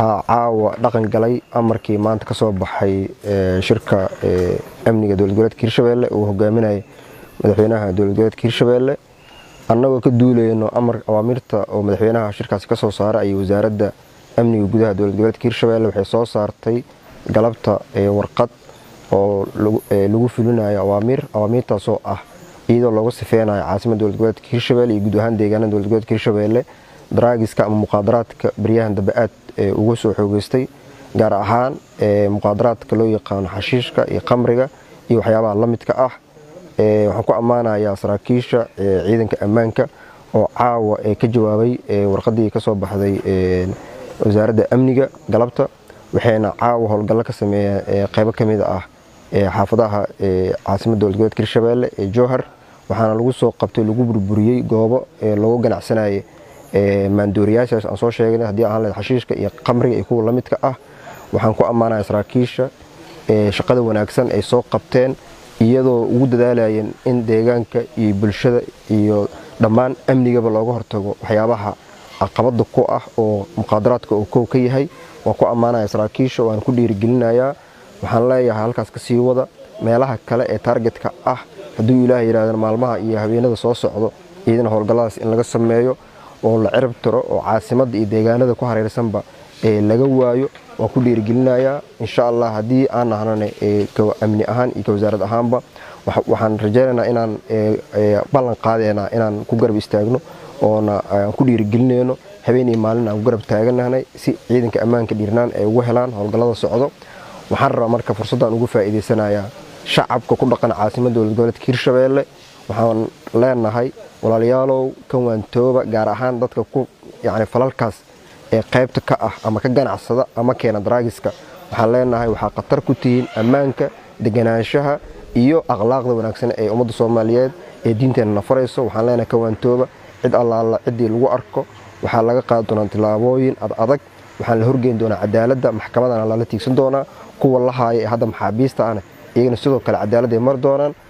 waxaa caawa dhaqan galay amarkii maanta ka soo baxay shirka amniga dowlad goboleedka hirshabeelle uu hogaaminayay madaxweynaha dowlad goboleedka hirshabeelle annagoo ka duulayno amar awaamirta oo madaxweynaha shirkaasi ka soo saara ayay wasaaradda amniga gudaha dowlad goboleedka hirshabeelle waxay soo saartay galabta warqad oo lagu fulinayo awaamiir awaamiirtaasoo ah iyadoo looga sifeynayo caasimada dowlad goboleedka hirshabeelle iyo guud ahaan deegaanada dowlad goboleedka hirshabeelle daraagiska ama muqaadaraadka baryahan dambe aad uga soo xoogeystay gaar ahaan muqaadaraadka loo yaqaano xashiishka iyo qamriga iyo waxyaabaha la midka ah waxaan ku ammaanayaa saraakiisha ciidanka ammaanka oo caawa ka jawaabay warqadii ka soo baxday wasaaradda amniga galabta waxayna caawa howlgallo ka sameeyeen qeybo ka mid ah xaafadaha caasimada dowlad goboleedka hirshabeelle ee jowhar waxaana lagu soo qabtay lagu burburiyey goobo lagu ganacsanayay maandooriyaashaas aan soo sheegnay haddii ahaan lahayd xashiishka iyo qamriga iyo kuwa la midka ah waxaan ku ammaanaya saraakiisha shaqada wanaagsan ay soo qabteen iyadoo ugu dadaalayeen in deegaanka iyo bulshada iyo dhammaan amnigaba looga hortago waxyaabaha caqabada ku ah oo muqaadaraadka uu kow ka yahay waan ku ammaanaya saraakiisha waan ku dhiirigelinayaa waxaan leeyahay halkaas ka sii wada meelaha kale ee taargetka ah hadduu ilaah yidhahdana maalmaha iyo habeenada soo socdo iyadana howlgalladaas in laga sameeyo oo la cirib tiro oo caasimadda iyo deegaanada ku hareersanba laga waayo waan ku dhiirigelinayaa insha allah haddii aan nahnana amni ahaan iyo ka wasaarad ahaanba waxaan rajaynaynaa inaan ballan qaadeynaa inaan ku garab istaagno oona aan ku dhiirigelinayno habeen iyo maalin aan ku garab taaganahnay si ciidanka ammaanka dhiirnaan ay ugu helaan howlgallada socdo waxaan rabaa marka fursaddan ugu faa'iidaysanayaa shacabka ku dhaqan caasimada dowlad goboleedka hirshabeelle waxaan leenahay walaalayaalow kan waantooba gaar ahaan dadka ku yacni falalkaas ee qaybta ka ah ama ka ganacsada ama keena daraagiska waxaan leenahay waxaa khatar ku tihiin ammaanka deganaanshaha iyo akhlaaqda wanaagsan ee ummadda soomaaliyeed ee diinteenna nafarayso waxaan leenahay kan waantooba cid allaala ciddii lagu arko waxaa laga qaadi doonaa tillaabooyin ad adag waxaan la horgeyn doonaa cadaaladda maxkamadana lala tiigsan doonaa kuwa la haaya ee hadda maxaabiista ahna iyagana sidoo kale cadaaladday mari doonaan